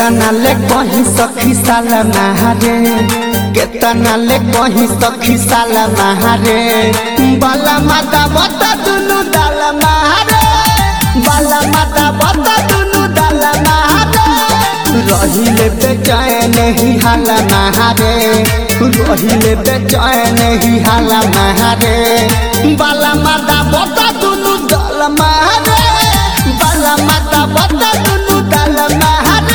केतना ले कहीं सखी साल महारे केतना ले कहीं सखी साल महारे बाला माता बता दुनु दाल महारे बाला माता बता दुनु दाल महारे रहिले बेचैन ही हाला महारे रहिले बेचैन ही हाला महारे बाला माता बता दुनु दाल महारे बाला माता बता दुनु दाल महारे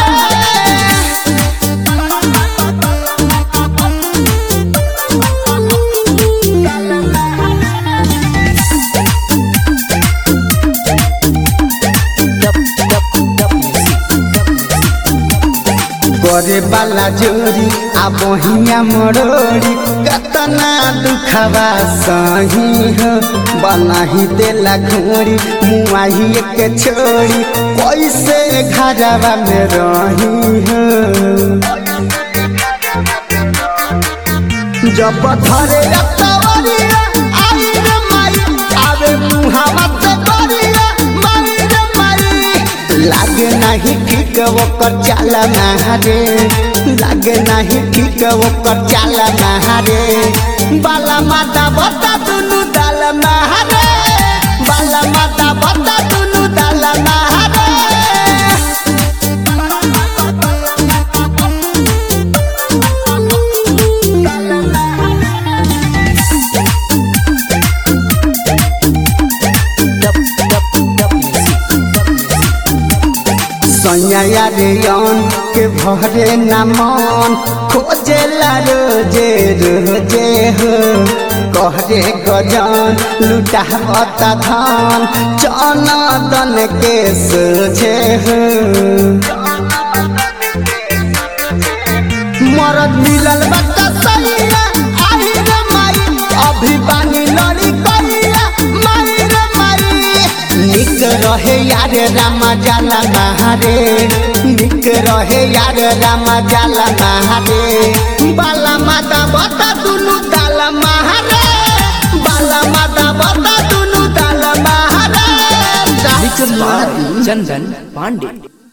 करे वाला जोरी आ बहिया मरोड़ी कतना दुखवा सही हो बनाही देला घोड़ी मुआही के छोड़ी कैसे घरवा में रही हो जब धरे रतवरिया आई रे माई आवे मुहावा से बरिया माई रे माई लागे नहीं ठीक ओकर चाला नहारे लागे नहीं ठीक ओकर चाला नहारे बाला माता बता दुनु दाल नहारे बाला माता बता दुनु दाल नहारे सैया रे यौन के भरे न मन खोजे रोजे रोजे हो कहरे गजन लुटावता धान चना दन के सोझे हो मरद मिलल बता सैया आई रे माई अभी बानी लड़ी कैया माई रे माई निक रहे यार रामा जाला नहारे निक रहे यार रामा जाला नहारे बाला माता बता दुनु दाल महारे बाला माता बता दुनु दाल महारे चंदन पांडे